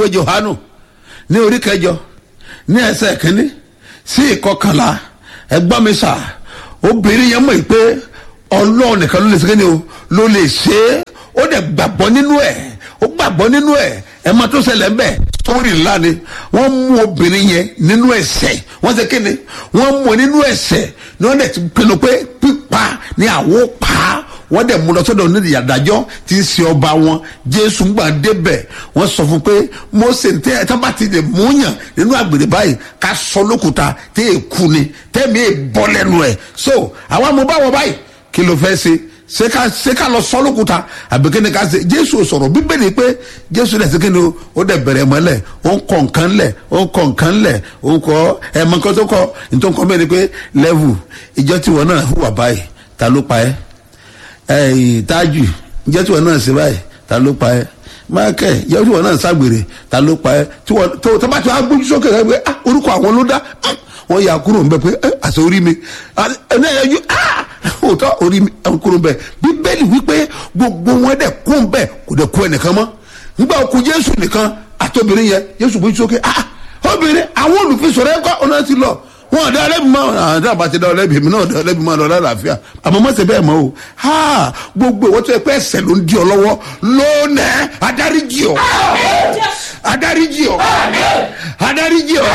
ìwé johanu ní orí kẹjọ ní ẹsẹ̀ kínní sí ìkọkànlá ẹgbọ́n mi sà obìnrin yẹn mọ̀ pé ọlọ́run nìkan ló lè ṣe kíni o ló lè ṣe é ó dẹ̀ gbàgbọ́ nínú ẹ̀ ó gbàgbọ́ nínú ẹ̀ ẹ̀ máa tó ṣẹlẹ̀ ń bẹ̀ sórí ńlá ni wọ́n mú obìnrin yẹn nínú ẹ̀ṣẹ̀ wọ́n ṣe kíni wọ́n mú nínú ẹ̀ṣẹ̀ ni wọ́n dẹ̀ ti pinnu pé pípa ni àwọn pa á wọ́n dẹ̀ mú lọ sọ́dọ̀ onídìí àdájọ́ tí ń ṣe ọba wọn jésù gbà débẹ̀ wọ́n sọ fún pé mose tẹ́ ẹ tábà ti lè múyàn nínú àgbèrè báyìí ká sọ lókùúta tẹ́ ẹ kú ni tẹ́mi ẹ bọ́ lẹ́nu ẹ̀ so àwọn amúbáwọ̀ báyìí kí ló fẹ́ ṣe ṣé ká ṣé ká lọ sọ lókùúta àbí kí ni ká ṣe jésù sọ̀rọ̀ bíbélì pé jésù dẹ̀ sí kí ni o ó dẹ̀ bẹ̀rẹ̀ mọ́lẹ̀ ó ń kọ́ nǹkan lẹ̀ ó ń kọ́ nǹkan lẹ̀ ó ń kọ́ ẹ̀mọ́ nǹkan tó kọ́ nítorí nǹkan bẹ́ẹ̀ ni pé lẹ́vù ìjọ tiwọn náà hùwà báyìí ta ló pa ẹ́ ẹyìn tájù jẹ́ tí wọn náà ṣe báyìí ta ló pa ẹ́ mákẹ́ jẹ́ tí wọn náà ṣàgbèrè ta ló pa ẹ́ tí wọn tó tó bá ti wá gbójú sókè rẹ pé ah orúkọ àwọn ló dá wọn yà kúrò ń bẹ pé ẹ àṣẹ orí mi ẹnẹ ẹyọ ah òótọ́ orí mi ẹ kúrò ń bẹ bíbélì wípé gbogbo wọn dẹ̀ kú ń bẹ kò dẹ̀ kú ẹnìkan mọ́ nígbà kú jésù nìkan àtọ́bìnrin yẹn jésù gbójú sókè ah obìnrin àwọn olùfisọ̀rọ̀ ẹ̀kọ́ ọ̀nà ti lọ wọn ọ̀dọ́ ọlẹ́bí mọ́ àwọn tí a bá ti dá ọlẹ́bí mi náà ọ̀dọ́ ọlẹ́bí mọ́ ọ̀dọ́ àlàáfíà àmọ́ mọ́ ṣe bẹ́ẹ̀ mọ́ o ha gbogbo ìwọ́n tó yẹ pé ẹsẹ̀ ló ń di ọ lọ́wọ́ lónìí adarí jì ọ́ adarí jì ọ́ adarí jì ọ́.